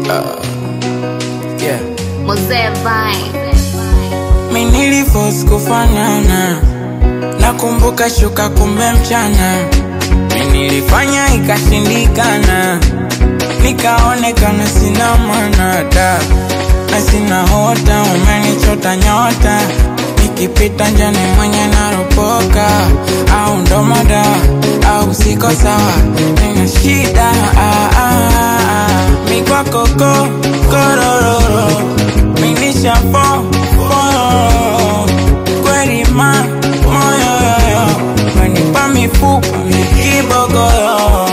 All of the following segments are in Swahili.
Yeah. Mozee Vine. Mi niliforce kufanana, nakumbuka shuka kumbe mchana. Mi nilifanya ikashindikana, nikaonekana sina maana da na sina hota, umenichota nyota nikipita njani mwenye naropoka, au ndo mada au siko sawa, nina shida ah, ah, ah. mi kwako ko korororo minisha fo fororo kweli ma moyo yoyo wenipa mifupa mikibogoyo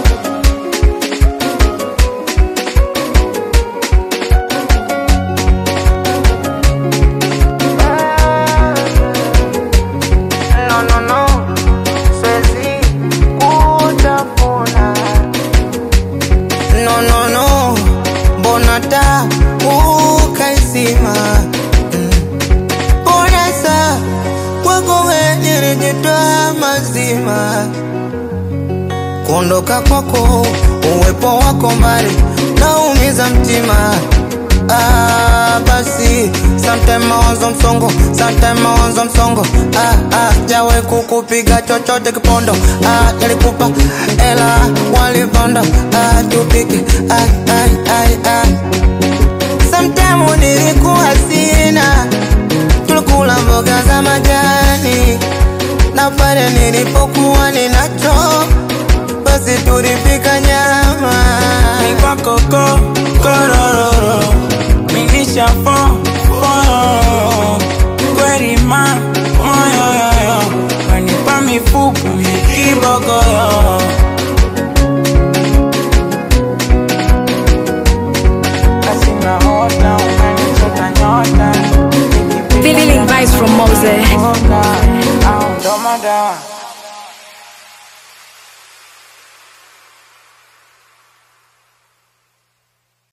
No, no, no, siwezi kutafuna. No, no, no, mbona taa ukaizima? Mm. Mbona saa kwako wewe nilijitoa mazima? Kuondoka kwako, uwepo wako mbali, naumiza mtima. Ah, basi sometime mawazo msongo, sometime mawazo msongo. Ah, ah, jawe kukupiga chochote kipondo. Ah, nilikupa ela walipanda. Ah, tupike. Ai, ai, ai, ai. Sometime nilikuwa sina, tulikula mboga za majani, na pale nilipokuwa ninacho, basi tulipika nyama. mi kwako ko korororo minisha fo fororo kweli ma moyo yoyo wenipa mifupa mikibogoyo Asina hota, umenichota nyota Feeling vibes from Mose. Nikipita au ndo madawa